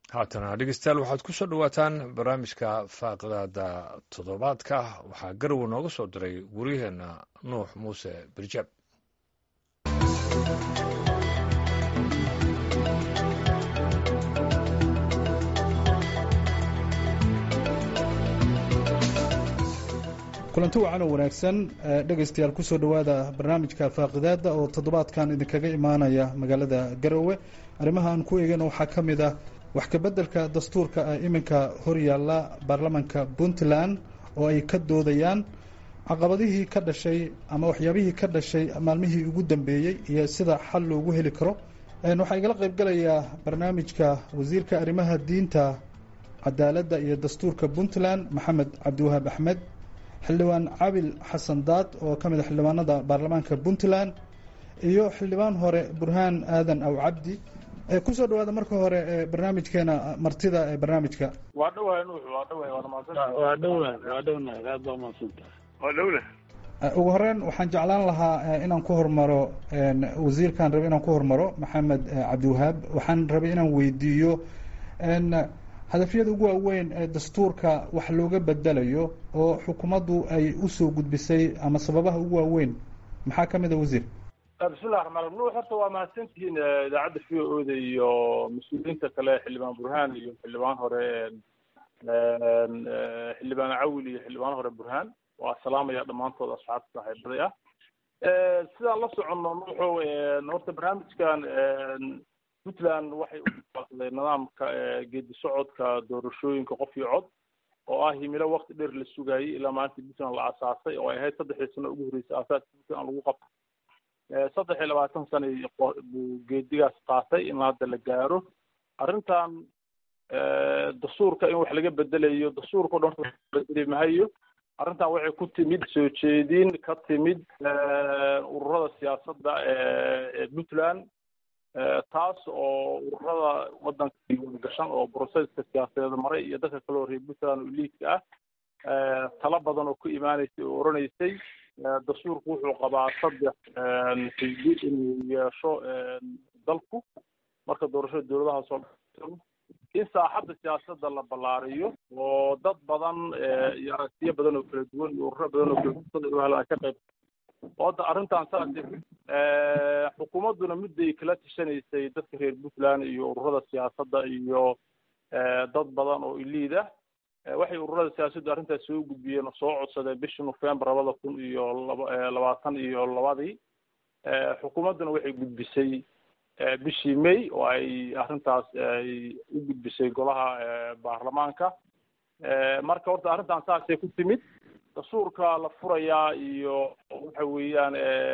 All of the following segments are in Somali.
haatana dhegeystayaal waxaad ku soo dhowaataan barnaamijka faaqdaada toddobaadka waxaa garowe nooga soo diray waryaheena nuux muuse birjaab kulanti wacan oo wanaagsan dhegaystayaal kusoo dhowaada barnaamijka faaqidaada oo toddobaadkan idinkaga imaanaya magaalada garowe arrimaha aan ku eegana waxaa ka mid ah wax kabeddelka dastuurka ee iminka horyaalla baarlamanka puntland oo ay ka doodayaan caqabadihii ka dhashay ama waxyaabihii ka dhashay maalmihii ugu dambeeyey iyo sida xal loogu heli karo waxaa igala qaybgalayaa barnaamijka wasiirka arrimaha diinta cadaaladda iyo dastuurka puntland maxamed cabdiwahaab axmed xildhibaan cabil xasan daad oo ka mid a xildhibaanada baarlamaanka puntland iyo xildhibaan hore burhaan aadan aw cabdi kusoo dhawaada marka hore barnaamijkeena martida ee barnaamijka waa dhawahay nuux waa dhawahay waana mahadsan waa dhownahay waa dhownahay aad baa mahadsantahay waa dhowna ugu horeyn waxaan jeclaan lahaa inaan ku hormaro wasiirkaan rabay inaan ku hormaro maxamed cabdiwahaab waxaan rabay inaan weydiiyo hadafyada ugu waaweyn ee dastuurka wax looga bedelayo oo xukuumaddu ay usoo gudbisay ama sababaha ugu waaweyn maxaa ka mid a wasiir bismillahi raxmaan raxiim nuux horta waa mahadsantihiin idaacadda v o da iyo mas-uuliyiinta kale xildhibaan burhaan iyo xildhibaan hore xildhibaan cawil iyo xildhibaan hore burhaan waa salaamaya dhammaantood asxaabta saaxiibaday ah sidaan la soconno nuuxo horta barnaamijkan puntland waxay ubaaqday nidaamka geedi socodka doorashooyinka qof iyo cod oo ah himilo wakti dheer la sugayay ilaa maalinta puntland la asaasay oo ay ahayd saddexdii sano ugu horreysay asaaska puntland lagu qabto saddex iyo labaatan sana buu geedigaas qaatay in hadda la gaaro arrintan dastuurka in wax laga bedelayo dastuurka o dhan bedeli mahayo arrintan waxay ku timid soo jeedin ka timid ururada siyaasadda ee puntland taas oo ururada waddanka diiwaangashan oo broseska siyaasadeed maray iyo dadka kale oo reer puntland oo liidka ah talo badan oo ku imaanaysay oo odhanaysay dastuurku wuxuu qabaa saddex xisbi inuu yeesho dalku marka doorashada dowladaha soo in saaxadda siyaasadda la ballaariyo oo dad badan iyo aragtiyo badan oo kala duwan iyo ururo badan oo kala duwan ay ka qayb hadda arrintan saas xukuumadduna midday kala tashanaysay dadka reer puntland iyo ururada siyaasadda iyo dad badan oo iliid ah waxay ururada siyaasaddu arrintaas soo gudbiyeen oo soo codsadeen bishii nofembar labada kun iyo labaatan iyo labadii xukuumadduna waxay gudbisay bishii may oo ay arrintaas ay u gudbisay golaha baarlamaanka marka horta arrintan saasay ku timid dastuurka la furayaa iyo waxa weeyaan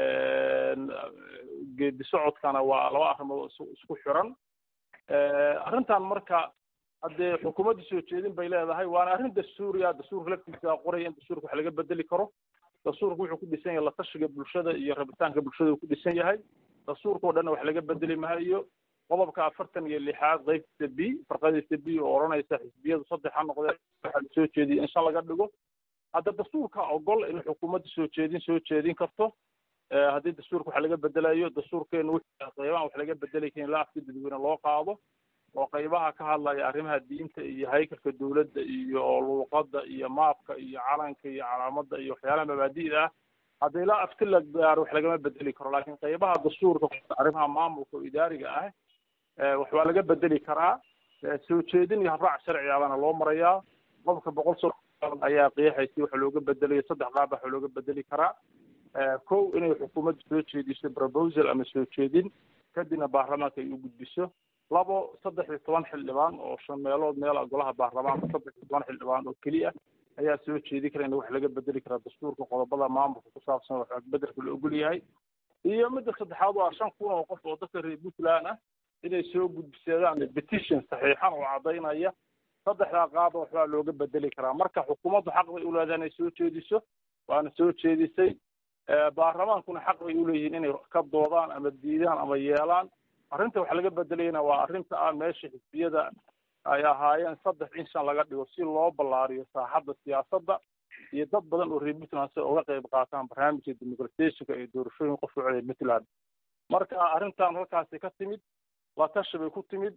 geedi socodkana waa laba arrimood isku xiran arrintan marka haddee xukuumadda soo jeedin bay leedahay waana arrin dastuuriya dastuurka laftiisa qoraya in dastuurka wax laga bedeli karo dastuurka wuxuu ku dhisan yahay latashiga bulshada iyo rabitaanka bulshada uu ku dhisan yahay dastuurka oo dhanna wax laga bedeli mahayo qodobka afartan iyo lixaad qeybtiisa b farqadiisa b oo odhanaysa xisbiyadu saddex ha noqdeen waxaa la soo jeediyay in shan laga dhigo hadda dastuurka ogol in xukuumadda soo jeedin soo jeedin karto haddii dastuurka wax laga bedelayo dastuurkeenu qeybahan wax laga bedeli karin ilaa afka dadweyne loo qaado oo qeybaha ka hadlaya arrimaha diinta iyo haykalka dowladda iyo luuqadda iyo maabka iyo calanka iyo calaamadda iyo waxyaalaha mabaadi'da ah haddii ilaa afti la gaaro wax lagama bedeli karo laakiin qeybaha dastuurka arrimaha maamulka oo idaariga ah wax waa laga bedeli karaa soo jeedin iyo habraac sharcigaabana loo marayaa qofka boqol so ayaa qeexaysay waxa looga bedelayo saddex qaab waxa looga bedeli karaa kow inay xukuumaddu soo jeediso proposal ama soo jeedin kadibna baarlamaanka ay u gudbiso labo saddex iyo toban xildhibaan oo shan meelood meel golaha baarlamaanka saddex iyo toban xildhibaan oo keliya ayaa soo jeedi kara in wax laga bedeli karaa dastuurka qodobada maamulka ku saabsan wax bedelka la ogol yahay iyo midda saddexaad waa shan kun oo qof oo dadka reer puntland ah inay soo gudbisadaan petition saxiixan oo caddaynaya saddexdaa qaaba waxbaa looga bedeli karaa marka xukuumaddu xaq bay u leedahay inay soo jeediso waana soo jeedisay baarlamaankuna xaq bay u leeyihiin inay ka doodaan ama diidaan ama yeelaan arrinta wax laga bedelayna waa arrinta ah meesha xisbiyada ay ahaayeen saddex in shan laga dhigo si loo ballaariyo saaxadda siyaasadda iyo dad badan oo reer puntland si uga qayb qaataan barnaamijka demoqrateshika iyo doorashooyin qof u codaya puntland marka arrintan halkaasi ka timid la tashi bay ku timid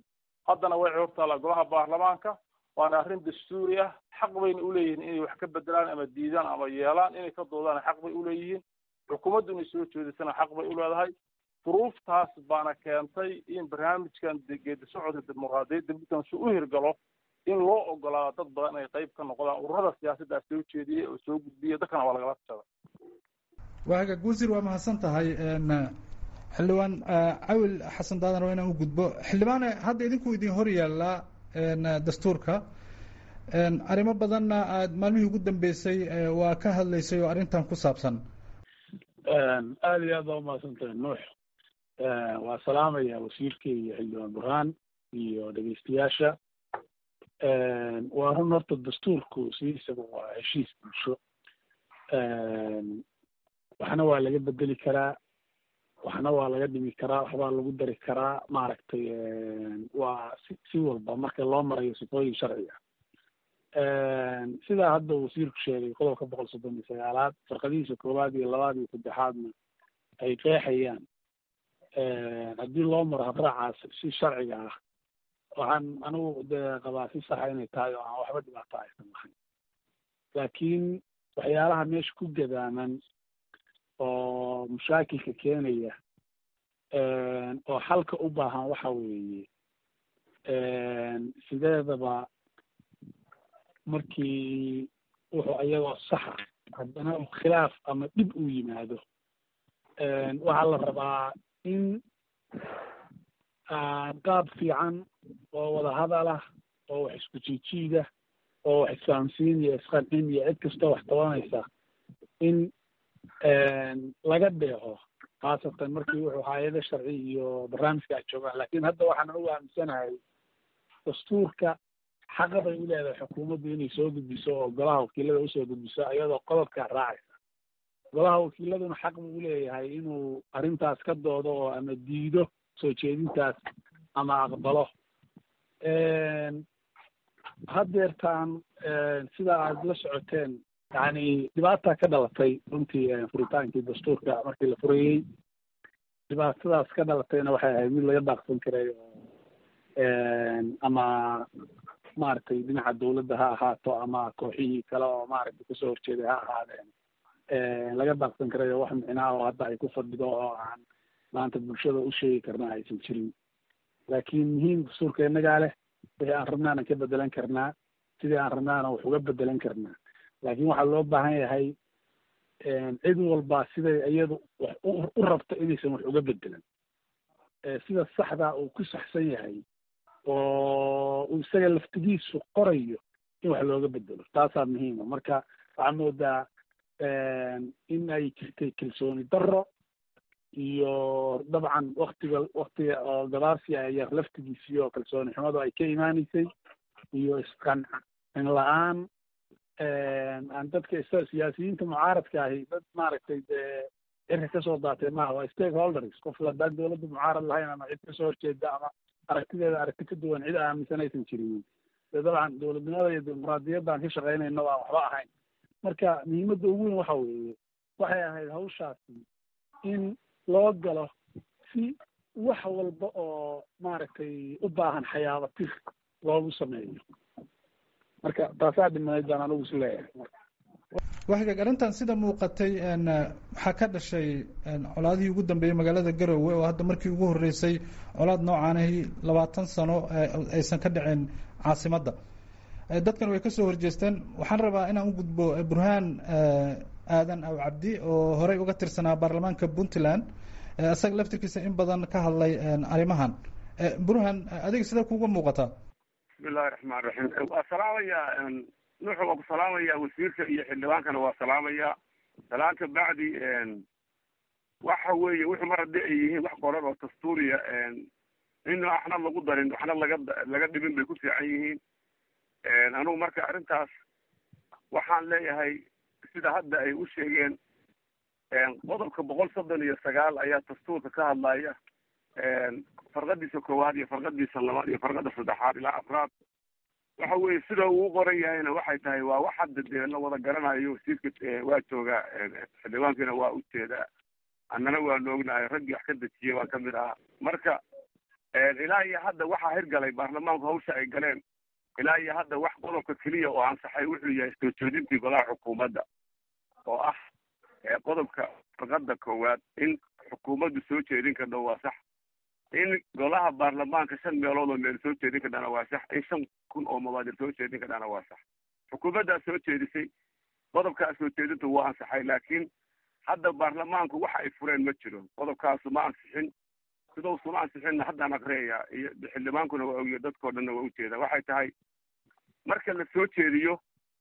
haddana way hortaallaa golaha baarlamaanka waana arrin dastuuri ah xaq bayna uleeyihiin inay wax ka bedelaan ama diidaan ama yeelaan inay ka doodaan xaq bay uleeyihiin xukuumaddu inay soo jeedisana xaq bay uleedahay duruuftaas baana keentay in barnaamijkan geedi socodka dimuqraadiyadda puntland si u hirgalo in loo ogolaado dad badan inay qayb ka noqdaan ururada siyaasaddaa soo jeediyey oo soo gudbiyey dadkana waa lagala tashada waaga guusir waa mahadsan tahay xildhibaan cawil xasan daadan waa inaan u gudbo xildhibaane hadda idinku idin hor yaallaa dastuurka arrimo badanna aad maalmihii ugu dambeysay waa ka hadlaysay oo arrintan ku saabsan aada iyo aad baa umahadsan tahay nuux waa salaamaya wasiirka iyo xildhibaan burhaan iyo dhegeystayaasha waa run horta dastuurku sidiisaba waa heshiis bulsho waxna waa laga bedeli karaa waxna waa laga dhimi karaa waxbaa lagu dari karaa maaragtay waa si si walba marka loo marayo sifooyin sharciga sidaa hadda wasiirku sheegay qodobka boqol soddon iyo sagaalaad farqadihiisa koowaad iyo labaad iyo saddexaadna ay qeexayaan haddii loo maro habraacaas si sharciga ah waxaan anigu dee qabaa si saxa inay tahay oo aan waxba dhibaato aysan lahayn laakiin waxyaalaha meesha ku gadaaman oo mushaakilka keenaya oo xalka u baahan waxa weeye sideedaba markii wuxuu iyagoo saxa haddana khilaaf ama dhib uu yimaado waxaa la rabaa in qaab fiican oo wadahadal ah oo wax isku jiijiida oo wax isfahamsiin iyo isqancin iyo cid kastoo wax tabanaysa in laga dheeho khaasatan markii wuxuu hay-ada sharci iyo barnaamijka ay joogaan laakiin hadda waxaan ugu aaminsanahay dastuurka xaqa bay u leedahay xukuumaddu inay soo gudbiso oo golaha wakiilada usoo gudbiso iyadoo qodobkaa raacaysa golaha wakiiladuna xaq buu uleeyahay inuu arrintaas ka doodo oo ama diido soo jeedintaas ama aqbalo haddeertaan sida aad la socoteen yani dhibaata ka dhalatay runtii furitaankii dastuurka markii la furayey dhibaatadaas ka dhalatayna waxay ahayd mid laga daaqsan karay oo ama maaragtay dhinaca dawladda ha ahaato ama kooxihii kale oo maaragtay kasoo horjeeday ha ahaadeen laga daaqsan karay oo wax micnaa oo hadda ay ku fadhido oo aan maanta bulshada u sheegi karna aysan jirin laakiin muhiim dastuurka innagaa leh wixii aan rabnaana ka bedelan karnaa sidii aan rabnaana wax uga bedelan karnaa laakiin waxaa loo baahan yahay cid walba siday iyadu wax u rabto inaysan wax uga bedelan sida saxdaa uu ku saxsan yahay oo uu isaga laftigiisu qorayo in wax looga bedelo taasaa muhiima marka waxaa moodaa in ay jirtay kalsooni darro iyo dabcan waktiga waktiga oo gabaarsi ayar laftigiisii oo kalsooni xumadu ay ka imaaneysay iyo isqancin la-aan aan dadka siyaasiyiinta mucaaradka ahi dad maaragtay dee cirka kasoo daatay maaha waa stakeholders qof haddaan dawladda mucaarad lahayn ama cid kasoo horjeeda ama aragtideeda aragti ka duwan cid aaminsan aysan jirin dee dabcan dowladnimada iyo dimuqraadiyaddaan ka shaqaynayna waan waxba ahayn marka muhiimadda ugu weyn waxa weeye waxay ahayd hawshaasi in loo galo si wax walba oo maaragtay u baahan xayaaba tir loogu sameeyo marka taasaa dhimaneyd baan anigu is leeyahay waxgaag arrintan sida muuqatay waxaa ka dhashay colaadihii ugu dambeeyey magaalada garowe oo hadda markii ugu horreysay colaad noocaanahi labaatan sano aysan ka dhicin caasimadda dadkan way kasoo horjeesteen waxaan rabaa inaan u gudbo burhaan aadan aw cabdi oo horey uga tirsanaa baarlamaanka puntland isaga laftirkiisa in badan ka hadlay arrimahan burhaan adiga sidee kuga muuqataa bismillahi raxmaan raxiim waa salaamayaa nuuxu waa ku salaamayaa wasiirka iyo xildhibaankana waa salaamayaa salaanka bacdi waxa weeye wuxuu mar haddii ay yihiin wax qoran oo dastuuriya in waxna lagu darin waxna laga laga dhibin bay ku fiican yihiin anugu marka arrintaas waxaan leeyahay sida hadda ay u sheegeen qodobka boqol soddon iyo sagaal ayaa dastuurka ka hadlaya farqadiisa koowaad iyo farqadiisa labaad iyo farqada saddexaad ilaa afraad waxa weeye sida uu qoran yahayna waxay tahay waa wax hadda dee la wada garanayo wasiirka waa joogaa xildhibaankiina waa ujeedaa annana waanu ognahay raggii wax ka dejiyay waa kamid ahaa marka ilaa iyo hadda waxaa hirgalay baarlamaanku hawsha ay galeen ilaa iyo hadda wax qodobka keliya oo ansaxay wuxuu yahay soo jeedintii golaha xukuumadda oo ah qodobka farqada koowaad in xukuumaddu soo jeedin karna waa sax in golaha baarlamaanka shan meelood oo meel soo jeedin karnana waa sax in shan kun oo mabaadir soo jeedin karnana waa sax xukuumaddaa soo jeedisay qodobkaa soo jeedintu waa ansaxay laakiin hadda baarlamaanku waxa ay fureen ma jiro qodobkaasu ma ansixin sidausuma ansixinna haddaan aqriyayaa iyo xildhibaankuna waa ogiyo dadkao dhanna waa ujeeda waxay tahay marka la soo jeediyo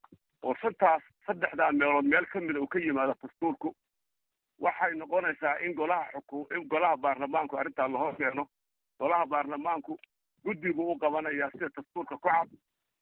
oo shantaas saddexdaa meelood meel ka mida uu ka yimaado dastuurku waxay noqonaysaa in golaha xuku in golaha baarlamaanku arrintaa la hoos keeno golaha baarlamaanku guddigu u qabanayaa sida dastuurka ku cad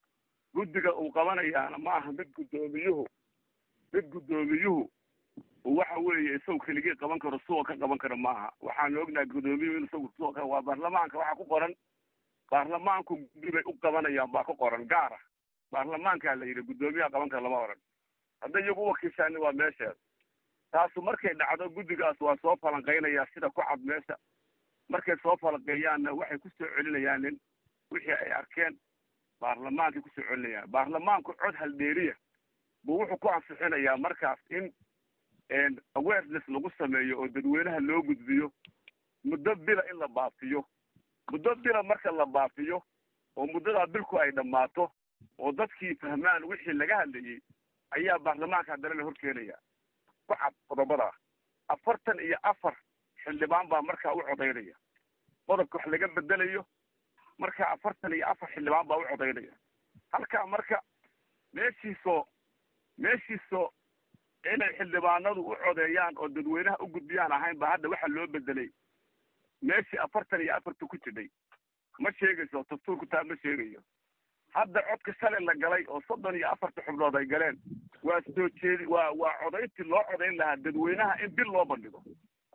guddiga uu qabanayaana ma aha mid guddoomiyuhu mid guddoomiyuhu waxa weeye isagu keligii qaban karo suwa ka qaban karo maaha waxaanu ognahay guddoomiyuhu in isagu suwa ka waa baarlamaanka waxaa ku qoran baarlamaanku guddi bay u qabanayaan baa ku qoran gaara baarlamaankaa la yidhi guddoomiyaha qaban kara lama oran hadday iyagu wakiishaani waa meesheeda taasu markay dhacdo guddigaas waa soo falanqaynayaa sida ku cad meesha markay soo falanqeeyaanna waxay kusoo celinayaan in wixii ay arkeen baarlamaankay kusoo celinayaan baarlamaanku cod haldheeriya buu wuxuu ku ansixinayaa markaas in awareness lagu sameeyo oo dadweynaha loo gudbiyo muddo bila in la baafiyo muddo bila marka la baafiyo oo muddadaa bilku ay dhammaato oo dadkii fahmaan wixii laga hadlayey ayaa baarlamaanka haddana la horkeenaya ku cad qodobadaa afartan iyo afar xildhibaan baa markaa u codaynaya qodobka wax laga bedelayo marka afartan iyo afar xildhibaan baa u codaynaya halkaa marka meeshiisoo meeshiisoo inay xildhibaanadu u codeeyaan oo dadweynaha u gudbiyaan ahayn ba hadda waxaa loo bedelay meeshii afartan iyo afarta ku jidhay ma sheegayso dastuurku taa ma sheegayo hadda codka shalay la galay oo soddon iyo afarta xubnood ay galeen waa soo jeedi waa waa codayntii loo codayn lahaa dadweynaha in bil loo bandhigo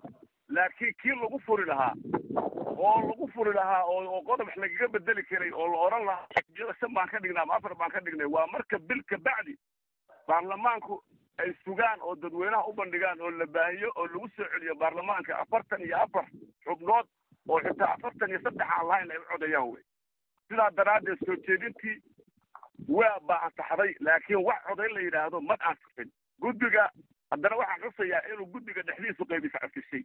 laakiin kii lagu furi lahaa oo lagu furi lahaa oo oo qodob lagaga bedeli karay oo la odhan lahaa xisbiyada shan baan ka dhignay ama afar baan ka dhignay waa marka bil ka bacdi baarlamaanku ay sugaan oo dadweynaha u bandhigaan oo la baahiyo oo lagu soo celiyo baarlamaanka afartan iyo afar xubnood oo xitaa afartan iyo saddex aan lahayn ay u codeeyaan wey sidaa daraaddeed soo jeedintii waa baa ansaxday laakiin wax codayn la yidhaahdo ma ansixin guddiga haddana waxaan xusayaa inuu guddiga dhexdiisu qaybis casishay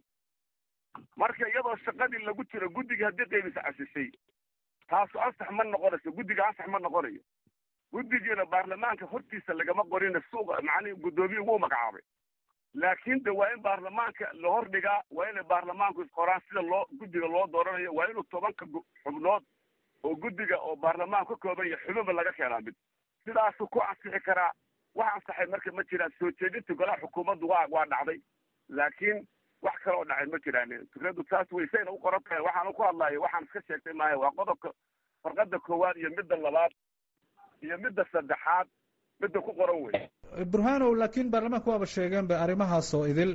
marka iyadoo shaqadii lagu jiro guddiga haddii qaybis casishay taasu ansax ma noqonayso guddiga ansax ma noqonayo guddigiina baarlamaanka hortiisa lagama qorina suuqa macnihi guddoomiye wuu magacaabay laakiin de waa in baarlamaanka la hordhigaa waa inay baarlamaanku isqoraan sida loo guddiga loo dooranayo waa inuu tobanka xubnood oo guddiga oo baarlamaan ka kooban yahay xubinba laga keenaa mid sidaasuu ku ansixi karaa wax ansaxay marka ma jiraan soo jeedinta golaha xukuumaddu waa waa dhacday laakiin wax kale oo dhacay ma jiraan fikradu taas waysayna u qoran tahay waxaan ku hadlayo waxaan iska sheegtay maaha waa qodobka farqada koowaad iyo midda labaad iyo midda saddexaad midda ku qoran wey burhanow laakiin baarlamaanka waaba sheegeen ba arrimahaas oo idil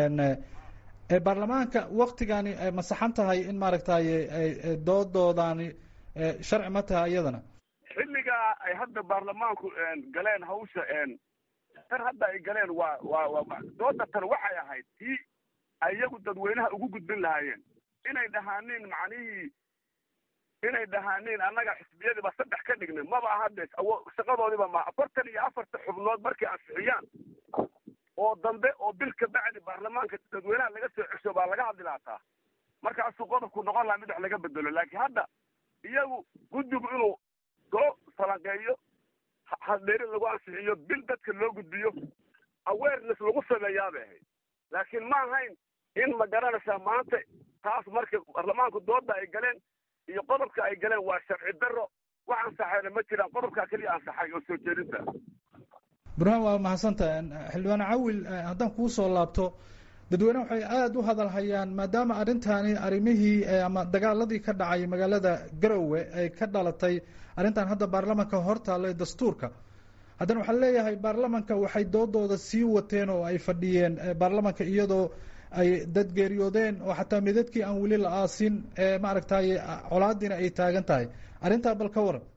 baarlamaanka waktigani ma saxan tahay in maaragtay doodoodani sharci ma tahay iyadana xilligaa ay hadda baarlamaanku galeen hawsha tan hadda ay galeen waa waa waa dooda tan waxay ahayd tii ay iyagu dadweynaha ugu gudbin lahaayeen inay dhahaaniin macnihii inay dhahaaniin annaga xisbiyadiiba saddex ka dhignay maba ahade shaqadoodiiba ma afartan iyo afarta xubnood markay ansixiyaan oo dambe oo bil ka bacdi baarlamaanka dadweynaha laga soo cesho baa laga hadli laataa markaasuu qodobku noqon lahaa mid wax laga bedelo laakiin hadda iyagu guddigu inuu soo falanqeeyo hadheeri lagu ansixiyo bil dadka loo gudbiyo awareness lagu sameeyaabay ahayd laakiin ma ahayn in ma garanaysaa maanta taas marka baarlamaanku dooda ay galeen iyo qodobka ay galeen waa sharci daro wax ansaxayna ma jiraan qodobkaa keliya ansaxay oo soo jeedinta burhaan waa mahadsantaha xildhibaan cawil haddaan kuu soo laabto dadweyne waxay aada u hadal hayaan maadaama arrintani arrimihii ama dagaaladii ka dhacay magaalada garowe ay ka dhalatay arrintan hadda baarlamanka hortaalla dastuurka haddana waxaa leeyahay baarlamanka waxay doodooda sii wateen oo ay fadhiyeen baarlamanka iyadoo ay dad geeriyoodeen oo xataa midadkii aan weli la aasin maaragtay colaadiina ay taagan tahay arrintaa bal ka waran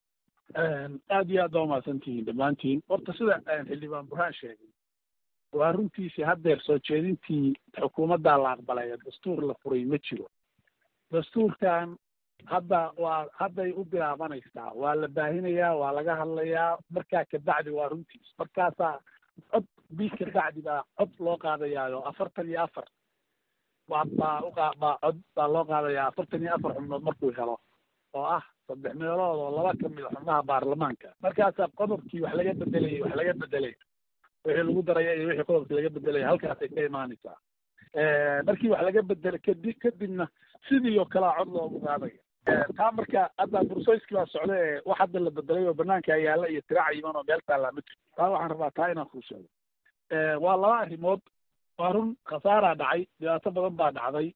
aad iyo aad baa umahadsantihiin dhammaantiin horta sida xildhibaan burhaan sheegay waa runtiisii haddeer soo jeedintii xukuumaddaa la aqbalay dastuur la furay ma jiro dastuurkan hadda waa hadday u bilaabanaysaa waa la baahinayaa waa laga hadlayaa markaa kabacdi waa runtiis markaasaa cod bii kabacdi baa cod loo qaadayaayo afartan iyo afar waa baa uqa baa cod baa loo qaadayaa afartan iyo afar xubnood markuu helo oo ah saddex meelood oo laba kamid a xubnaha baarlamaanka markaasaa qodobkii wax laga bedelayay wax laga bedelay wixii lagu daraya iyo wixii qodobkii laga bedelaya halkaasay ka imaanaysaa markii wax laga bedelay kadi kadibna sidii oo kalea cod loogu qaadaya taa marka hadda bursayskii baa socda ee wax hadda la bedelay oo banaanka yaalla iyo tirac yiman oo meel taallaa ma jirto taa waxaan rabaa taa inaan kuu sheego waa laba arrimood waa run khasaaraa dhacay dhibaato badan baa dhacday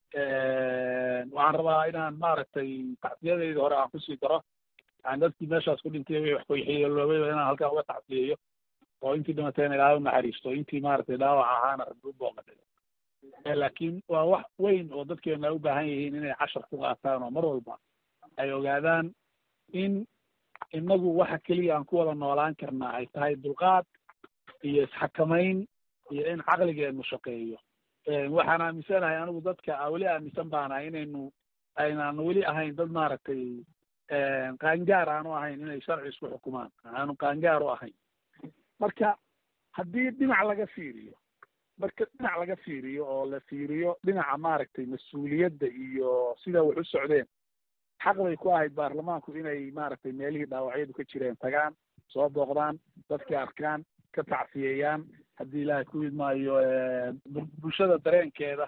waxaan rabaa inaan maaragtay tacsiyadeyda hore aan kusii daro yani dadkii meeshaas ku dhintay wixii wax kuyaxiyeeloobay inaan halkaan uga tacsiyeeyo oo intii dhimatayna ilaahay u naxariisto intii maaragtay dhaawac ahaana rabbi u booqatay laakiin waa wax weyn oo dadkeena ay u baahan yihiin inay cashar ku qaataan oo mar walba ay ogaadaan in inagu waxa keliya aan ku wada noolaan karnaa ay tahay dulqaad iyo isxakamayn iyo in caqligeenu shaqeeyo waxaan aaminsanahay anigu dadka weli aaminsan baanahay inaynu aynaan weli ahayn dad maaragtay qaangaar aanu ahayn inay sharci isku xukumaan aanu qaangaar u ahayn marka haddii dhinac laga fiiriyo marka dhinac laga fiiriyo oo la fiiriyo dhinaca maaragtay mas-uuliyadda iyo sida wax u socdeen xaq bay ku ahayd baarlamaanku inay maaragtay meelihii dhaawacyadu ka jireen tagaan soo booqdaan dadka arkaan ka tacsiyeeyaan haddii ilaahay ku idmaayo bulshada dareenkeeda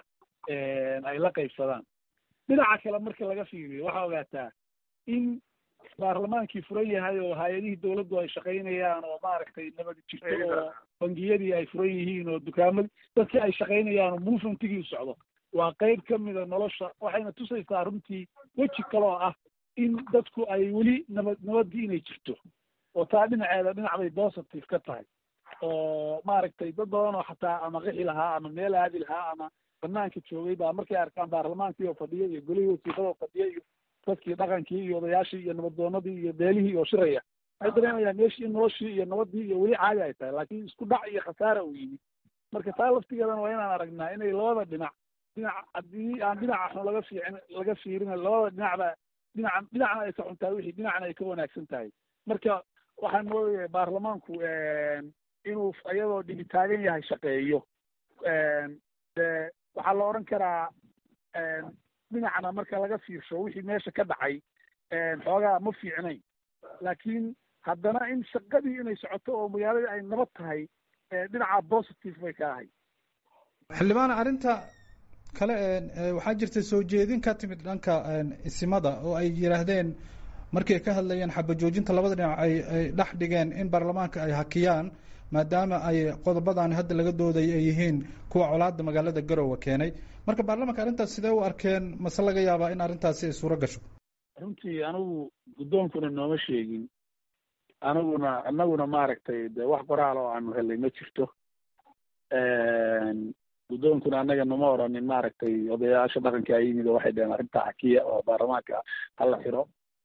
ay la qaybsadaan dhinaca kale marka laga fiiriyo waxaa ogaataa in baarlamaankii furan yahay oo hay-adihii dawladdu ay shaqaynayaan oo maaragtay nabad jirto oo bangiyadii ay furan yihiin oo dukaamadii dadkii ay shaqaynayaan oo movementigii u socdo waa qayb ka mida nolosha waxayna tusaysaa runtii weji kale oo ah in dadku ay weli nabad nabaddii inay jirto oo taa dhinaceeda dhinac bay positive ka tahay oo maaragtay dad badan oo xataa ama qixi lahaa ama meel aadi lahaa ama banaanka joogay baa markay arkaan baarlamaankii oo fadhiya iyo golihii wasiirada oo fadhiya iyo dadkii dhaqankii iyo odayaashii iyo nabaddoonadii iyo beelihii oo shiraya waxay dareemayaan meeshii in noloshii iyo nabaddii iyo weli caadi ay tahay laakiin isku dhac iyo khasaara uu yimid marka taa laftigeedana waa inaan aragnaa inay labada dhinac dhinac haddii aan dhinaca xun laga fiicin laga fiirin labada dhinacba dhinaca dhinacna ay ka xun tahay wixii dhinacna ay ka wanaagsan tahay marka waxaan moodayaa baarlamaanku inuu iyadoo dhibi taagan yahay shaqeeyo de waxaa la odhan karaa dhinacna marka laga fiirsho wixii meesha ka dhacay xoogaa ma fiicnayn laakiin haddana in shaqadii inay socoto oo magaaladii ay nabad tahay dhinaca positive bay ka ahay xildhibaan arrinta kale waxaa jirta soo jeedin ka timid dhanka isimada oo ay yidhaahdeen markii ay ka hadlayeen xabajoojinta labada dhinac ay ay dhex dhigeen in baarlamaanka ay hakiyaan maadaama ay qodobadan hadda laga dooday ay yihiin kuwa colaada magaalada garowe keenay marka baarlamanka arrintaas sidee u arkeen mase laga yaabaa in arrintaasi ay suuro gasho runtii anigu guddoonkuna nooma sheegin aniguna anaguna maaragtay de wax qoraal oo aanu helay ma jirto guddoonkuna annaga nama oranin maaragtay odayaasha dhaqanka a yimid oo waxay dheheen arrintaa xakiya oo baarlamaanka hala xiro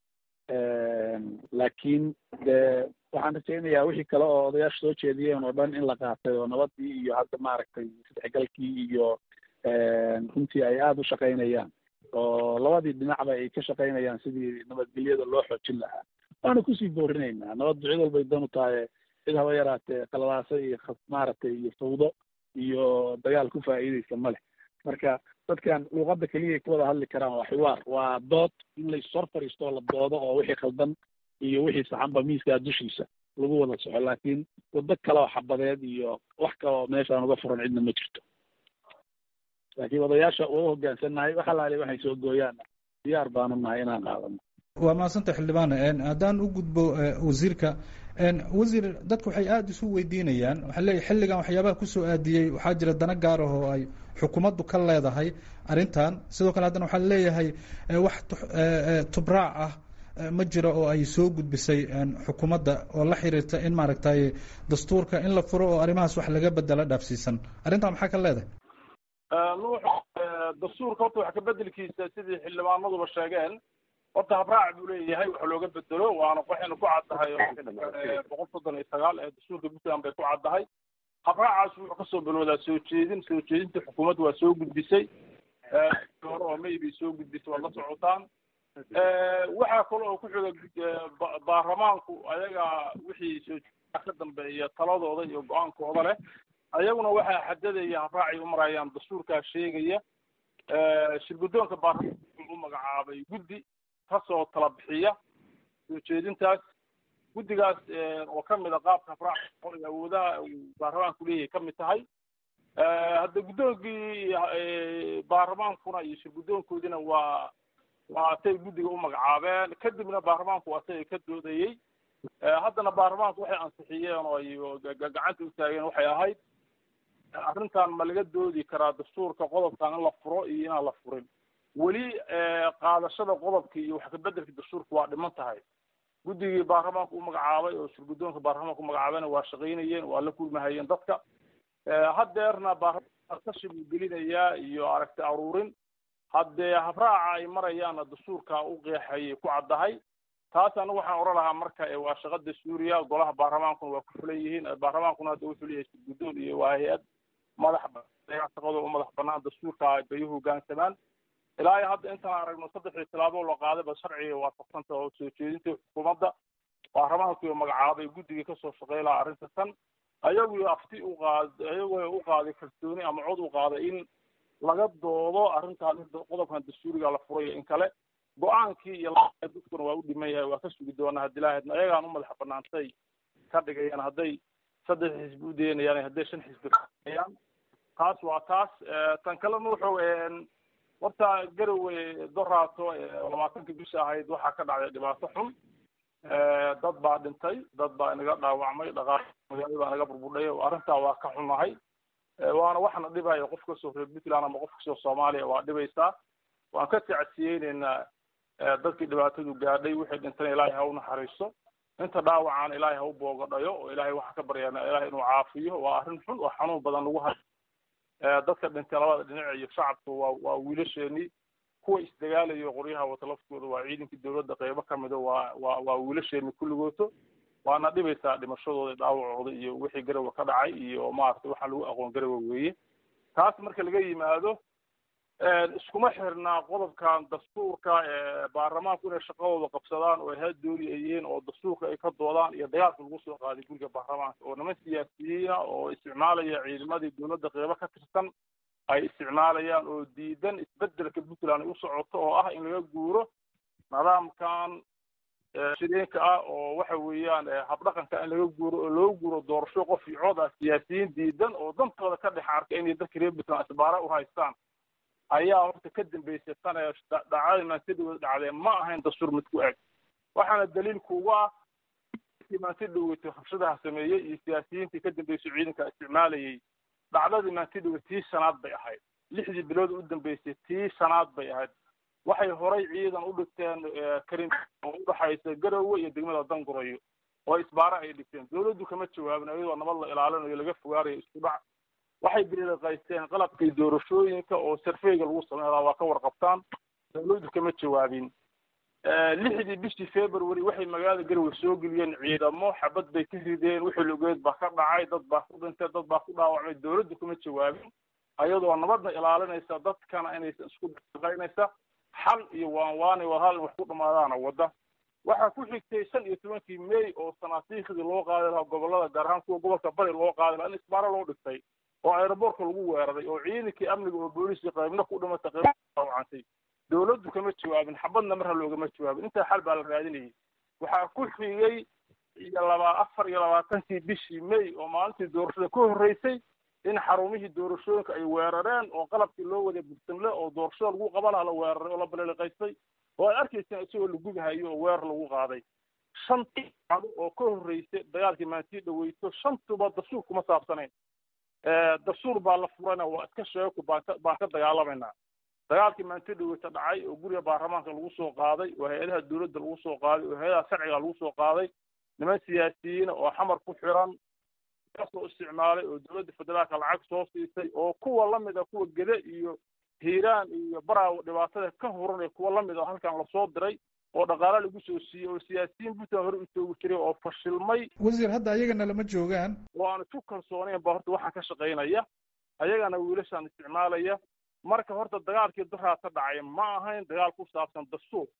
laakiin de waxaan rajaynayaa wixii kale oo odayaasha soo jeediyeen oo dhan in la qaatay oo nabadii iyo hadda maaragtay isdhexgalkii iyo runtii ay aada u shaqaynayaan oo labadii dhinacba ay ka shaqaynayaan sidii nabadgelyada loo xoojin lahaa waana kusii boorinaynaa nabaddu cid walbay dan u tahay cid haba yaraatee qaladaasa iyo maaragtay iyo fawdo iyo dagaal ku faa'iideysa ma leh marka dadkan luuqadda keliyay ku wada hadli karaan waa xiwaar waa dood in laissor fadhiisto oo la doodo oo wixii khaldan iyo wixii saxanba miiskaa dushiisa lagu wada soco laakiin waddo kale oo xabadeed iyo wax kale oo meeshaan uga furan cidna ma jirto laakiin odayaasha waa u hoggaansannahay wax alaale waxay soo gooyaanna diyaar baanu nahay inaan qaadano waa mahadsanta xildhibaan haddaan u gudbo wasiirka wasiir dadku waxay aada isu weydiinayaan waxaa leeyahy xilligan waxyaabaha kusoo aadiyey waxaa jira dana gaar ah oo ay xukuumaddu ka leedahay arrintan sidoo kale haddana waxaa leeyahay wax tubraac ah ma jiro oo ay soo gudbisay xukuumadda oo la xiriirta in maaragtay dastuurka in la furo oo arrimahaas wax laga bedela dhaafsiisan arrintan maxaa ka leedahay nuux dastuurka horta wax kabedelkiisa sidii xildhibaanaduba sheegeen horta habraac buu leeyahay wax looga bedelo waana waxayna ku caddahay boqol soddon iyo sagaal ee dastuurka puntland bay ku caddahay habraacaas wuxuu kasoo bilowdaa soo jeedin soo jeedinta xukuumadda waa soo gudbisay hore oo may bay soo gudbisay waad la socotaan waxaa kale oo ku xiga baarlamaanku ayaga wixii soo ka dambeeya taladooda iyo go-aankooda leh ayaguna waxaa xadadaya habraacay u marayaan dastuurkaa sheegaya shirguddoonka baarlamaanka u magacaabay guddi kasoo tala bixiya soo jeedintaas guddigaas oo kamid a qaabka habraaca iyo awoodaha uu baarlamaanku leeyahay kamid tahay hadda guddoonkii baarlamaankuna iyo shirguddoonkoodina waa waa atay guddiga u magacaabeen kadibna baarlamaanku atay ka doodayey haddana baarlamaanku waxay ansixiyeen oo ay gacanta u taageen waxay ahayd arrintan ma laga doodi karaa dastuurka qodobkan in la furo iyo inaan la furin weli qaadashada qodobka iyo wax kabedelka dastuurka waa dhiman tahay guddigii baarlamaanku u magacaabay oo shirguddoonka baarlamaanka u magacaabayna waa shaqaynayeen waa la kulmahayeen dadka haddeerna baarlamaanka tashi buu gelinayaa iyo aragti aruurin haddee habraaca ay marayaanna dastuurka u qeexayay ku caddahay taas anigu waxaan oran lahaa marka waa shaqada suuriya golaha baarlamaankuna waa ku fulan yihiin baarlamaankuna hadda wuxuu leeyahay shirguddoon iyo waa hay-ad madax shaqadooda u madax banaan dastuurka bay u hoggaansamaan ilaa iyo hadda intaan aragno saddexdii tilaabo la qaadayba sharciga waafaqsanta oo soo jeedinta xukuumadda baarlamaanku magacaabay guddigii kasoo shaqey lahaa arrinta tan ayagu afti u qaad ayagu u qaaday kalsooni ama cod u qaaday in laga doodo arrintan qodobkan dastuuriga la furayo in kale go-aankii iyo dadkuna waa u dhiman yahay waa ka sugi doonaa haddii lahaydna ayagaan u madax banaantay ka dhigayaan hadday saddex xisbi u daynayaan hadday shan xisbi kaayaan taas waa taas tan kalena wuxuu horta garowe doraato labaatankii bisha ahayd waxaa ka dhacday dhibaato xun dad baa dhintay dad baa inaga dhaawacmay dhaqaal magaalo baa naga burbudhay arrintaa waa ka xunahay waana waxna dhibaya qof kasoo reer puntland ama qof kasoo soomaaliya waa dhibaysaa waan ka tacsiyeyneynaa dadkii dhibaatadu gaadhay wixii dhintana ilaahay ha u naxariiso inta dhaawacaan ilaahay ha u boogadhayo oo ilaahay waxaa ka baryaana ilaahay inuu caafiyo waa arrin xun oo xanuun badan lagu hayo dadka dhintay labada dhinac iyo shacabku waa waa wiilasheenii kuwa isdagaalayo qoryaha wata laftooda waa ciidankii dowladda qeybo ka mida waa waa waa wiilasheenii kulligooto waana dhibaysaa dhimashadooda dhaawacooda iyo wixii garowe ka dhacay iyo maaragtay waxaa lagu aqoon garowe weeye taas marka laga yimaado iskuma xirnaa qodobkan dastuurka baarlamaanku inay shaqadooda qabsadaan oo ha dooli ay yihiin oo dastuurka ay ka doodaan iyo dagaalka lagu soo qaaday guriga baarlamaanka oo niman siyaasiyiina oo isticmaalaya ciidamadii dowladda qeybo ka tirsan ay isticmaalayaan oo diidan isbedelka puntland ay u socoto oo ah in laga guuro nidaamkan shireenka ah oo waxa weeyaan habdhaqanka in laga guuro oo loo guuro doorasho qof iyo cod ah siyaasiyiin diidan oo dantooda ka dhex arka inay dadka reer puntland isbaara u haystaan ayaa horta ka dambeysay sana dhacdadii maantidhawada dhacdee ma ahayn dastuur mid ku eg waxaana daliilku uga ah maantidhaweyta rabshadaha sameeyey iyo siyaasiyiintii ka dambeysay ciidanka isticmaalayay dhacdadii maantidhawe tii shanaad bay ahayd lixdii bilood u dambeysay tii shanaad bay ahayd waxay horay ciidan u dhigteen karin oo udhaxaysa garowe iyo degmada dangurayo oo isbaare ay dhigteen dawladdu kama jawaabin iyadoo nabad la ilaalinayo laga fogaanayo isku dhac waxay biliqaysteen qalabkii doorashooyinka oo sarfeyga lagu sameynaa waa ka warqabtaan dawladdu kama jawaabin lixdii bishii february waxay magaalada garowe soo geliyeen ciidamo xabad bay ka rideen wixii lugeed baa ka dhacay dad baa ku dhintay dad baa ku dhaawacmay dawladdu kama jawaabin ayadoo nabadna ilaalinaysa dadkana inaysan isku daqaynaysa xal iyo waan waanay war hal in wax ku dhamaadaana wadda waxaa ku xigtay shan iyo tobankii may oo sanaasiikhdii loo qaadi lahaa gobolada gaar ahaan kuwa gobolka bari loo qaadi lahaa in isbaaro loo dhigtay oo aeroboortka lagu weeraray oo ciidankii amniga oo booliiskii qaybna ku dhimatay qayb dhaawacantay dawladdu kama jawaabin xabadna marha loogama jawaabin intaa xal baa la raadinayay waxaa ku xigay iyo laba afar iyo labaatankii bishii may oo maalintii doorashada ka horreysay in xarumihii doorashooyinka ay weerareen oo qalabkii loo waday bursamle oo doorashada lagu qaban lahaa la weeraray oo la baleliqaystay oo ay arkayseen isagoo la gubahayo oo weerar lagu qaaday shantii cado oo ka horreysay dagaalkii maantii dhaweyto shantuba dastuur kuma saabsanayn dastuur baa la furana waa iska sheeku baan ka baan ka dagaalamaynaa dagaalkii maantii dhaweyta dhacay oo guriga baarlamaanka lagu soo qaaday oo hay-adaha dowladda lagu soo qaaday oo hay-adaha sharciga lagu soo qaaday niman siyaasiyiina oo xamar ku xiran kasoo isticmaalay oo dowladda federaalka lacag soo siisay oo kuwa lamid a kuwa gede iyo hiiraan iyo baraawo dhibaatada ka huran ee kuwa lamid a halkan lasoo diray oo dhaqaale lagu soo siiyey oo siyaasiyiin puntland hore u joogi jiray oo fashilmay wasiir hadda ayagana lama joogaan oo aan isku kalsoonayn ba horta waxaan ka shaqaynaya ayagana wiilashaan isticmaalaya marka horta dagaalkii duraa ka dhacay ma ahayn dagaal ku saabsan dastuur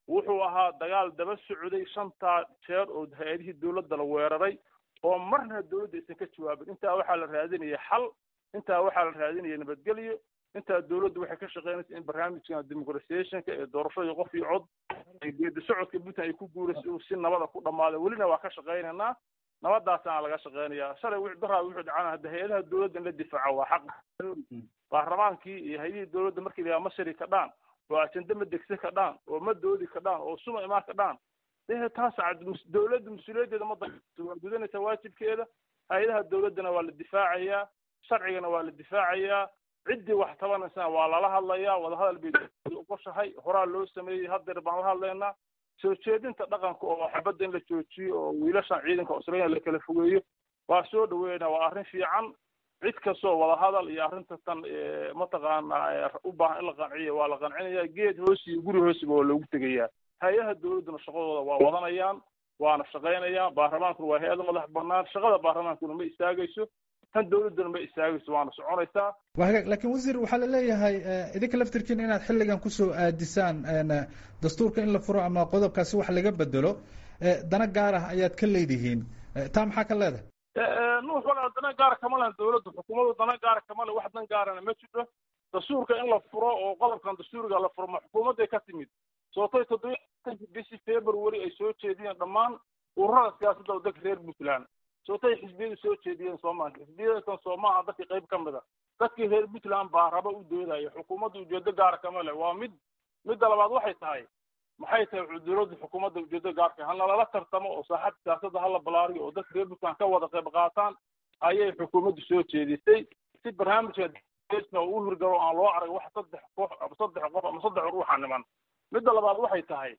wuxuu ahaa dagaal daba socday shantaa jeer oo hay-adihii dowladda la weeraray oo marna dowladda aysan ka jawaabin intaa waxaa la raadinaya xal intaa waxaa la raadinaya nabadgelyo intaa dowladdu waxay ka shaqeynaysa in barnaamijkan demoqratisationka ee doorashadii qof iyo cod ee geedi socodka puntland ay ku guuraysa uu si nabada ku dhamaaday welina waa ka shaqeynaynaa nabadaasaana laga shaqeynaya shalay wixii daraa wuxuu dhacana hadda hay-adaha dowladda in la difaaco waa xaq baarlamaankii iyo hay-adihii dowladda markii la ma shari kadhaan oo ajende ma degse kadhaan oo ma doodi kadhaan oo suma imaan kadhaan dee taas dowladda mas-uuliyaddeeda ma waa gudanaysaa waajibkeeda hay-adaha dowladdana waa la difaacayaa sharcigana waa la difaacayaa ciddii wax tabanaysana waa lala hadlayaa wadahadal bay ogoshahay horaa loo sameeyey haddeer baan la hadlaynaa soo jeedinta dhaqanka oo xabadda in la joojiyo oo wiilashan ciidanka australia la kala fogeeyo waa soo dhaweynaa waa arrin fiican cid kastoo wadahadal iyo arrinta tan mataqaana u baahan in la qanciyo waa la qancinaya geed hoosi iyo guri hoosiba waa loogu tegayaa hay-adaha dowladduna shaqadooda waa wadanayaan waana shaqaynayaan baarlamaankuna waa hay-ada madax banaan shaqada baarlamaankuna ma istaagayso tan dowladduna ma istaagayso waana soconaysaa waa hagaag laakiin wasiir waxaa la leeyahay idinka laftirkiina inaad xilligan kusoo aadisaan dastuurka in la furo ama qodobkaasi wax laga bedelo dana gaar ah ayaad ka leedihiin taa maxaa ka leedahay nuux walaa dana gaara kama lehen dowladda xukuumaddu dana gaara kama le wax dan gaarana ma jiro dastuurka in la furo oo qodobkan dastuuriga la furo ma xukuumadday ka timid sootay toddobiyi bishii february ay soo jeediyeen dhammaan ururada siyaasadda waddanka reer puntland sootay xisbiyadu soo jeediyeen soomaaliya xisbiyadakan soomaaha dadkii qayb ka mid a dadkii reer puntland baa raba u doodaya xukuumadda ujeedo gaara kama leh waa mid midda labaad waxay tahay maxay tahay dowladda xukuumadda ujeedo gaarka ha nalala tartamo oo saaxadda siyaasadda hala balaariyo oo dadka reer puntland ka wada qayb qaataan ayay xukuumaddu soo jeedisay si barnaamijka u hirgalo aan loo arag wax saddex koox ama saddex qof ama saddex ruuxa niman midda labaad waxay tahay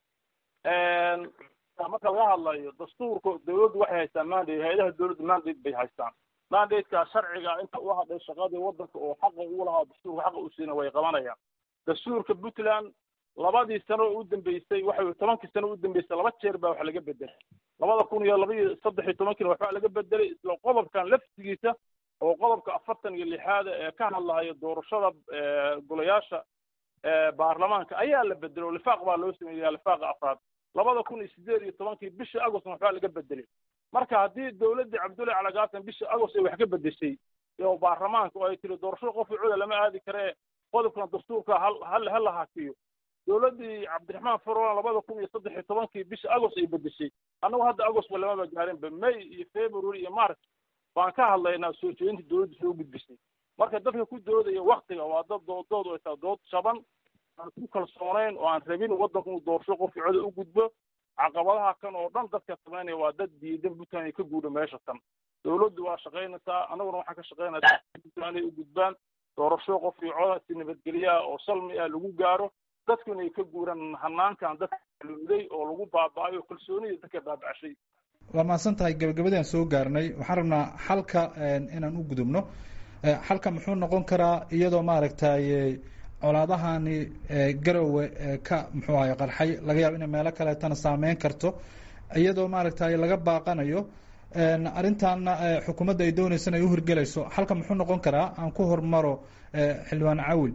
marka laga hadlayo dastuurka dowladdu waxay haystaan mandate hay-adaha dowladda mandate bay haystaan mandateka sharciga inta u hadhay shaqadii waddanka oo xaqa ugu lahaa dastuurka xaqa u siina way qabanayaan dastuurka puntland labadii sano oo u dambeysay waxa tobankii sano u dambeysay laba jeer baa wax laga bedelay labada kun iyo laba iyo saddex iyo tobankiina waxbaa laga bedelay isla qodobkan laftigiisa oo qodobka afartan iyo lixaada ee ka hadlahaya doorashada golayaasha baarlamaanka ayaa la bedelay oo lifaaq baa loo sameeyaa lifaaqa afraad labada kun iyo sideed iyo tobankii bishii agostna waxbaa laga bedelay marka haddii dowladdii cabdullahi calagaasan bishii agost ay wax ka bedeshay oo baarlamaanka oo ay tiri doorashada qof cuda lama aadi karee qodobkan dastuurka hal ha la hakiyo dowladdii cabdiraxmaan farolan labada kun iyo saddex iyo tobankii bishii agost ay bedeshay annagu hadda agostba lamaba gaarinba may iyo february iyo march baan ka hadlaynaa soo jeedinta dowladda soo gudbisay marka dadka ku doodaya waktiga waa dad doodood ay tahay dood shaban aan ku kalsoonayn oo aan rabin waddanku inuu doorasho qofkii coda u gudbo caqabadaha kan oo dhan dadka samaynaya waa dad diidan puntland ay ka guudha meesha tan dowladdu waa shaqaynaysaa annaguna waxaan ka shaqaynaya puntland ay u gudbaan doorasho qofkii coda si nabadgelyaha oo salmi ah lagu gaaro dadku inay ka guuraan hanaankan dadka luuday oo lagu baaba'ayo kalsoonida dadka baaba'ashay waa mahadsan tahay gabagabadaan soo gaarnay waxaan rabnaa xalka inaan u gudubno xalka muxuu noqon karaa iyadoo maaragtay colaadahani garowe ka muxuu ahay qarxay laga yaabo inay meelo kaleetana saameyn karto iyadoo maaragtay laga baaqanayo arrintaana xukuumadda ay dooneysana ay uhirgelayso xalka muxuu noqon karaa aan ku hormaro xildhibaan cawil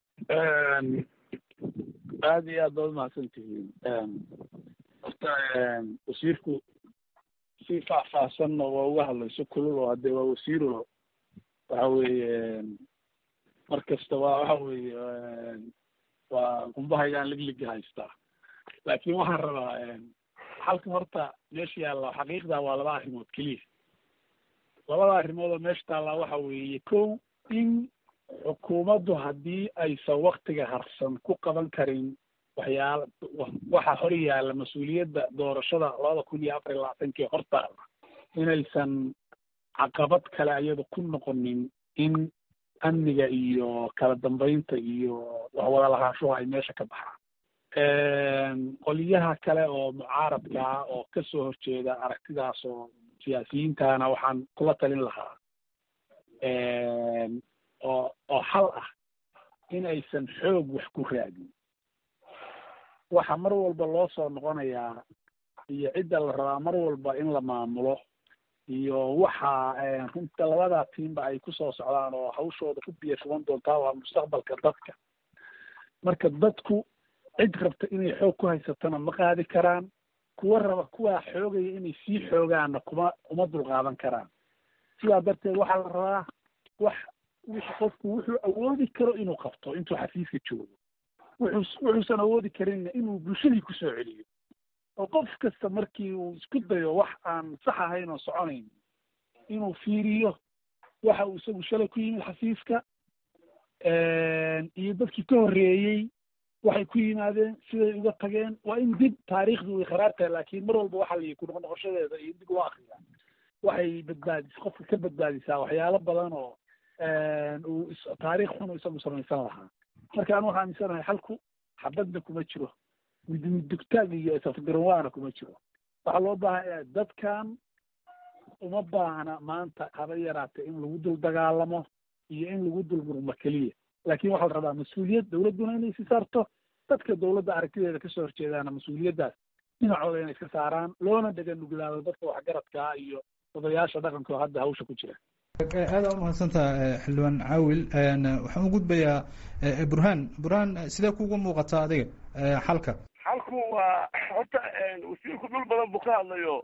aada iyo aad baad umahadsan tihiin horta wasiirku si faahfaahsanna waa uga hadlayso kulul oo haddee waa wasiiro waxa weeye mar kasta waa waxa weeye waa qumbahaygaan ligliga haystaa laakiin waxaan rabaa halka horta meesha yaalla xaqiiqda waa laba arrimood keliya labada arrimood oo meesha taallaa waxa weeye kow in xukuumaddu haddii aysan waktiga harsan ku qaban karin waxyaala waxa hor yaalla mas-uuliyadda doorashada labada kun iyo afar iyo labaatankii hortaalla inaysan caqabad kale ayada ku noqonin in amniga iyo kala dambeynta iyo waxwada lahaanshuhu ay meesha ka baxaan qoliyaha kale oo mucaaradka ah oo kasoo horjeeda aragtidaas oo siyaasiyiintana waxaan kula talin lahaa oo oo xal ah in aysan xoog wax ku raadin waxa mar walba loo soo noqonayaa iyo cidda la rabaa mar walba in la maamulo iyo waxa runta labada tiimba ay kusoo socdaan oo hawshooda ku biya fugan doontaa waa mustaqbalka dadka marka dadku cid rabta inay xoog ku haysatona ma qaadi karaan kuwa raba kuwaa xoogaya inay sii xoogaanna kuma uma dulqaadan karaan sidaa darteed waxaa la rabaa wax wix qofku wuxuu awoodi karo inuu qabto intuu xafiiska joogo wuxuu wuxuusan awoodi karinna inuu bulshadii kusoo celiyo oo qof kasta markii uu isku dayo wax aan sax ahayn oo soconayn inuu fiiriyo waxa uu isagu shalay ku yimid xafiiska iyo dadkii ka horreeyey waxay ku yimaadeen siday uga tageen waa in dib taariikhdu way kharaar tahay laakiin mar walba waxa la ku noqnoqoshadeeda iyo dib loo akriyaa waxay badbaadis qofka ka badbaadisaa waxyaalo badan oo uu taariikh xun isagu samaysan lahaa marka anu waxaa aaminsanahay xalku xabadna kuma jiro midmidugtaag iyo safgaranwaana kuma jiro waxaa loo baahanya dadkan uma baahna maanta haba yaraatee in lagu dul dagaalamo iyo in lagu dul murmo keliya laakiin waxaa la rabaa mas-uuliyad dawladduna inay si saarto dadka dawladda aragtideeda kasoo horjeedaana mas-uuliyaddaas dhinacooda inay iska saaraan loona dhega nuglaado dadka waxgaradkaa iyo odayaasha dhaqanka oo hadda hawsha ku jira aada u mahadsantaha xildhibaan caawil waxaan u gudbayaa burhaan burhaan sidee kuugu muuqataa adiga xalka xalku waa horta wasiirku dhul badan buu ka hadlayo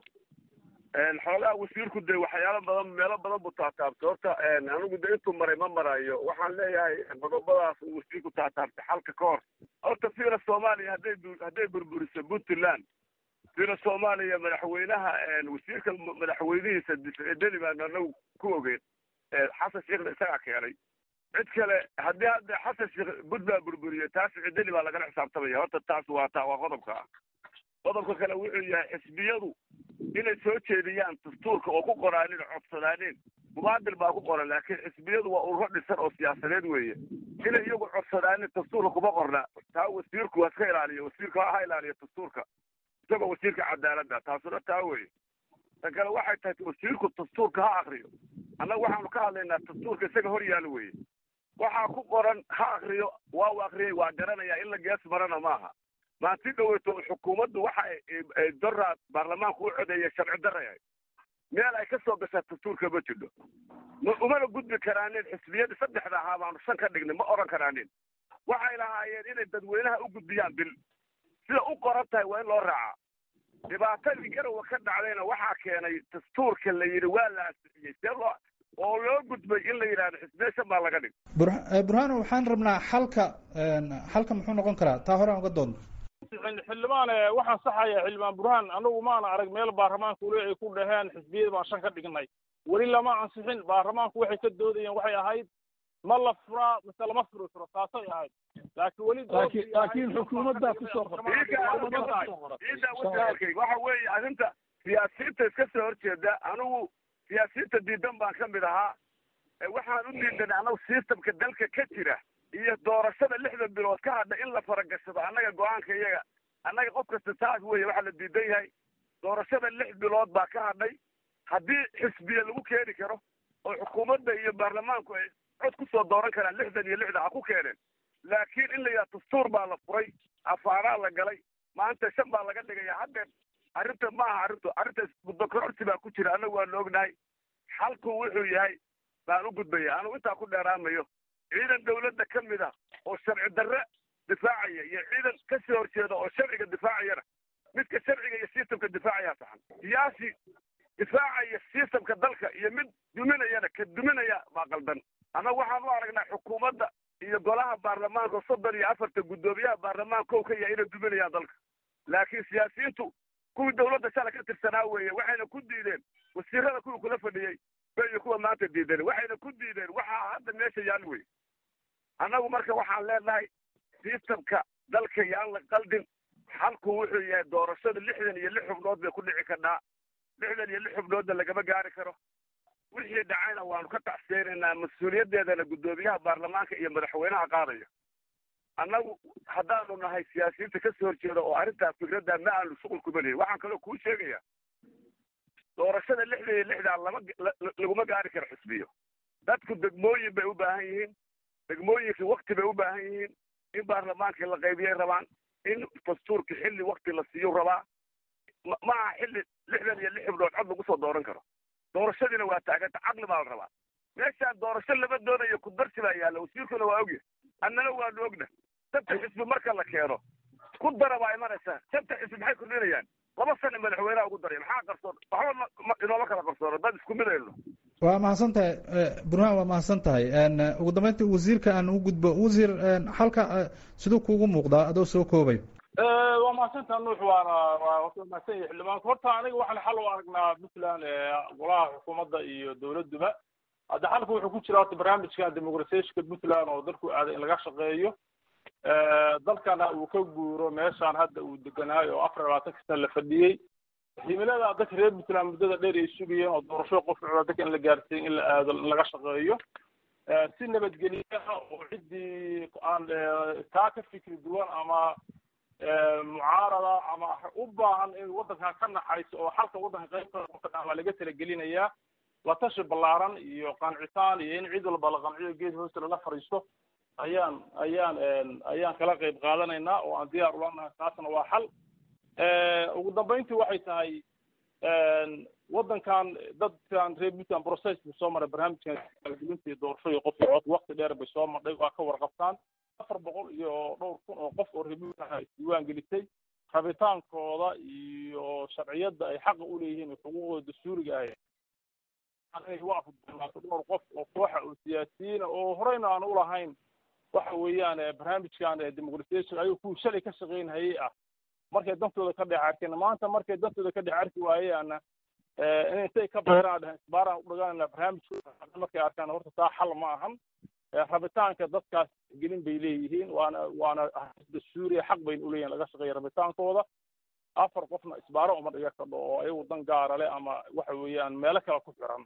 xoogaa wasiirku de waxyaalo badan meelo badan buu taataabtay horta anigu de intuu maray ma marayo waxaan leeyahay qodobadaas uu wasiirku taataabtay xalka ka hor horta fiira soomaaliya hadday hadday burburiso puntland fiira soomaaliya madaxweynaha wasiirka madaxweynihiisa deli baan anagu ku ogeyn xasan sheekhna isagaa keenay cid kale haddii hadda xasan sheekh puntland burburiyo taas cideli baa lagala xisaabtamaya horta taas waa ta waa qodobka ah qodobka kale wuxuu yahay xisbiyadu inay soo jeediyaan dastuurka oo ku qoraanin codsadaanin mubaadil baa ku qoran laakiin xisbiyadu waa ururo dhisan oo siyaasadeed weeye inay iyagu codsadaanin dastuurka kuma qorna taa wasiirku waa iska ilaaliyo wasiirka ha ilaaliyo dastuurka isagoo wasiirka cadaaladda taasuna taa weeye tan kale waxay tahay wasiirku dastuurka ha akriyo annaga waxaanu ka hadlaynaa dastuurka isaga hor yaalo weeye waxaa ku qoran ha akriyo waa u akriyay waa garanaya in la gees marana maaha maanti dhaweyto xukuumaddu waxa dora baarlamaanku u codeeya sharci daraya meel ay ka soo gashaa dastuurka ma jidho ma umana gudbi karaanin xisbiyadii saddexda ahaa baanu shan ka dhignay ma oran karaanin waxay lahaayeen inay dadweynaha u gudbiyaan bil sida u qoran tahay waa in loo raacaa dhibaatadii garowa ka dhacdayna waxaa keenay dastuurka la yidhi waa la ansixiyey see loo oo loo gudbay in la yidhahdo xisbiya shan baa laga dhig burhaan waxaan rabnaa xalka xalka muxuu noqon karaa taa hore aan uga doodno xildhibaan waxaan saxaya xildhibaan burhaan anagu maana arag meel baarlamaanka ule ay ku dhaheen xisbiyada baan shan ka dhignay weli lama ansixin baarlamaanku waxay ka doodayeen waxay ahayd ma la furaa mise lama furi karo taasay ahayd laakiin weli laakiin xukuumaddaa kusoo qortay waxa weeye arrinta siyaasiyiinta iska soo horjeeda anigu siyaasiyiinta diidan baan ka mid ahaa waxaan u diidanay anagu systemka dalka ka jira iyo doorashada lixda bilood ka hadha in la faragashado annaga go-aanka iyaga annaga qof kasta taas weeye waxaa la diidan yahay doorashada lix bilood baa ka hadhay haddii xisbiya lagu keeni karo oo xukuumadda iyo baarlamaanku ay cod kusoo dooran karaan lixdan iyo lixda ha ku keeneen laakiin in la yidhaha dastuur baa la furay afaaraa la galay maanta shan baa laga dhigaya haddeen arrinta ma aha arrintu arrinta muddokororsi baa ku jira annagu waanu ognahay xalku wuxuu yahay baan u gudbaya anugu intaa ku dheeraamayo ciidan dawladda ka mid ah oo sharci darre difaacaya iyo ciidan ka soo horjeeda oo sharciga difaacayana midka sharciga iyo systemka difaacaya saxan siyaasi difaacaya systemka dalka iyo mid duminayana ka duminaya baa qaldan annaga waxaan u aragnaa xukuumadda iyo golaha baarlamaanka soddon iyo afarta guddoomiyaha baarlamaanka o ka yahay inay duminayaan dalka laakiin siyaasiyiintu kuwii dawladda shalay ka tirsanaa weeye waxayna ku diideen wasiirada kuwii kula fadhiyey bay kuwa maanta diideen waxayna ku diideen waxaa hadda meesha yaal wey annagu marka waxaan leenahay systemka dalka yaan la qaldin xalku wuxuu yahay doorashada lixdan iyo lix xubnood bay ku dhici karnaa lixdan iyo lix xubnoodna lagama gaari karo wixii dhacayna waanu ka tacseenaynaa mas-uuliyaddeedana guddoomiyaha baarlamaanka iyo madaxweynaha qaadaya annagu haddaanu nahay siyaasiyiinta ka soo horjeeda oo arrintaa fikradda ma aanu shuqul kuma lihin waxaan kaloo kuu sheegayaa doorashada lixdan iyo lixdaa lama laguma gaari karo xisbiyo dadku degmooyin bay u baahan yihiin degmooyinkii wakti bay u baahan yihiin in baarlamaankii la qaybiyay rabaan in dastuurkii xilli wakti la siiyo rabaa ma aha xilli lixdan iyo lix xibnood cod lagu soo dooran karo doorashadiina waa taaganta caqli baa la rabaa meeshaan doorasho lama doonayo kudarsi baa yaalla wasiirkuna waa ogya annana waanu ogna dadka xisbi marka la keeno ku dara baa imanaysa shanta xisbi maxay kordhinayaan laba sana madaxweynaha ugu daray maxaa qarsoon waxba inooma kala qarsoono dad isku mid ayno waa mahadsan tahay burhaan waa mahadsan tahay ugu dambeyntii wasiirka aan u gudbo wasiir halka siduu kuugu muuqdaa adoo soo koobay waa mahadsantaa nuux waana waa mahadsan yahay xildhibaanku horta aniga waxaan xal u aragnaa puntland golaha xukuumadda iyo dowladduba hadda xalka wuxuu ku jira horta barnaamijkan demoqratiyationka puntland oo dalku aaday in laga shaqeeyo dalkana uu ka guuro meeshaan hadda uu deganaayo oo afar labaatan ka sana la fadhiyey himilada dadka reer puntland muddada dheer ay sugayeen oo doorasho qof cula dadka in la gaarsiin in la aado in laga shaqeeyo si nabadgelyaha oo ciddii aan taa ka fikri duwan ama mucaarada ama u baahan in waddankan ka naxayso oo xalka waddanka qaybta waa laga talagelinayaa la tashi ballaaran iyo qancitaan iyo in cid walba la qanciyo geed hoosta lala fadhiisto ayaan ayaan ayaan kala qayb qaadanaynaa oo aan diyaar ula nahay taasna waa xal ugu dambayntii waxay tahay waddankan dadkan reer puntland process buu soo maray barnaamijkan gelinta iyo doorasho iyo qof iyo cod wakti dheer bay soo madhay waa ka warqabtaan afar boqol iyo dhowr kun oo qof oo reer puntland ay isdiiwaan gelisay rabitaankooda iyo sharciyadda ay xaqa u leeyihiin xuquuqdooda dastuuriga ah inay u afudnaato dhowr qof oo kooxa oo siyaasiyiina oo horeyna aan ulahayn waxa weeyaan barnaamijkan demoqratiation ayuu kuwii shalay ka shaqaynhayay ah markay dantooda ka dhex arkeen maanta markay dantooda ka dhex arki waayeana in intay ka bayraan dhehen isbaaraan u dhaganayna barnaamijkooda markay arkaan horta taa xal ma ahan rabitaanka dadkaas gelin bay leeyihiin waana waana dastuuriya xaq bayna uleeyihin laga shaqeeya rabitaankooda afar qofna isbaaro uma dhiga kadho oo ayagu dan gaara leh ama waxa weeyaan meelo kale ku xiran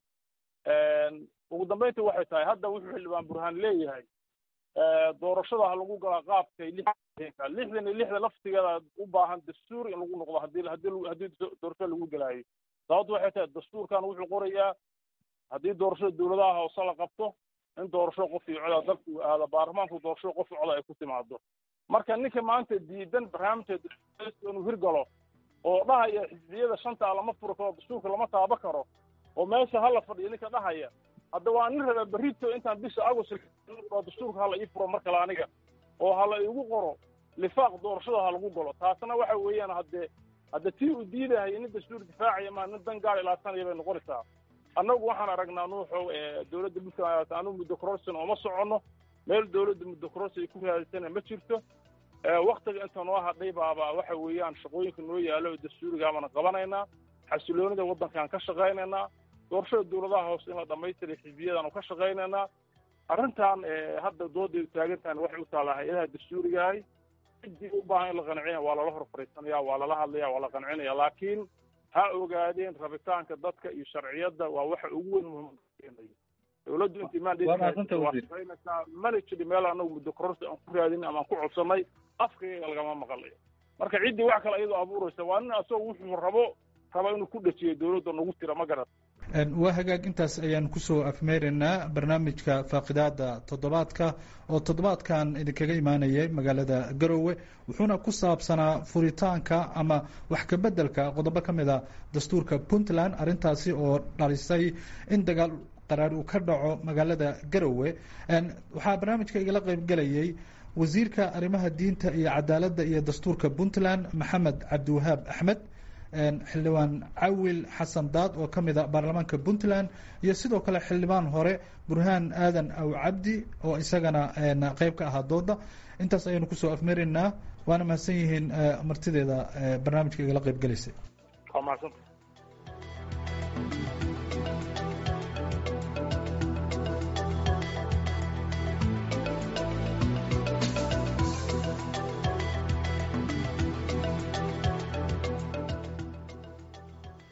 ugu dambayntii waxay tahay hadda wuxuu xildhibaan burhaan leeyahay doorashada ha lagu galaa qaabkay lixdanka lixdan iyo lixda laftigeeda u baahan dastuur in lagu noqdo hadii hadii haddii doorashada lagu galaayo sababtu waxay tahay dastuurkan wuxuu qorayaa haddii doorashada dowladaha hoose la qabto in doorasho qof iyo coda dalku aado baarlamaanku doorasho qof iyo coda ay ku timaado marka ninka maanta diidan barnaamijka inuu hirgalo oo dhahaya xisbiyada shanta lama furi karo dastuurka lama taaba karo oo meesha hala fadhiyo ninka dhahaya hadda waa nin raba berrito intaan bisha agost dastuurka hala ii furo mar kale aniga oo hala igu qoro lifaaq doorashada ha lagu galo taasna waxa weeyaan haddee hadda tii uu diidahaya nin dastuur difaacaya maa nin dan gaar ilaasanaya bay noqonaysaa annagu waxaan aragnaa nuuxow dowladda puntland anugu muddo corruption ooma soconno meel dowladda muddo corruption ay ku raadisana ma jirto waktiga inta noo hadhay baaba waxa weeyaan shaqooyinka noo yaalo oo dastuurigaabana qabanaynaa xasiloonida waddankaan ka shaqaynaynaa doorashada dowladaha hoose in la dhamaystiray xisbiyadaanu ka shaqaynaynaa arrintan hadda dooday taagan tahan waxay u taallaa hay-adaha dastuurigahay ciddii u baahan in la qancina waa lala hor fariisanaya waa lala hadlaya waa la qancinaya laakiin ha ogaadeen rabitaanka dadka iyo sharciyadda waa waxa ugu weyn muhiim dowladdu intii maandhaysaa mana jiri meel anagu muddo kororsi aan ku raadin ama aan ku codsanay afkayga lagama maqalayo marka ciddii wax kale iyadoo abuuraysa waa nin asagoo wuxuu rabo raba inuu ku dhajiyo dowladda nagu tira ma garat waa hagaag intaas ayaan kusoo afmeeraynaa barnaamijka faaqidaada toddobaadka oo toddobaadkan idinkaga imaanayay magaalada garowe wuxuuna ku saabsanaa furitaanka ama wax kabeddelka qodobo ka mid a dastuurka puntland arrintaasi oo dhalisay in dagaal qaraar uu ka dhaco magaalada garowe waxaa barnaamijka igala qaybgelayay wasiirka arrimaha diinta iyo cadaaladda iyo dastuurka puntland maxamed cabdiwahaab axmed xildhibaan cawil xasan daad oo ka mid a baarlamaanka puntland iyo sidoo kale xildhibaan hore burhaan aadan aw cabdi oo isagana qeyb ka ahaa dooda intaas ayaynu kusoo afmaraynaa waana mahadsan yihiin martideeda barnaamijka igala qeyb gelaysay waa mahadsan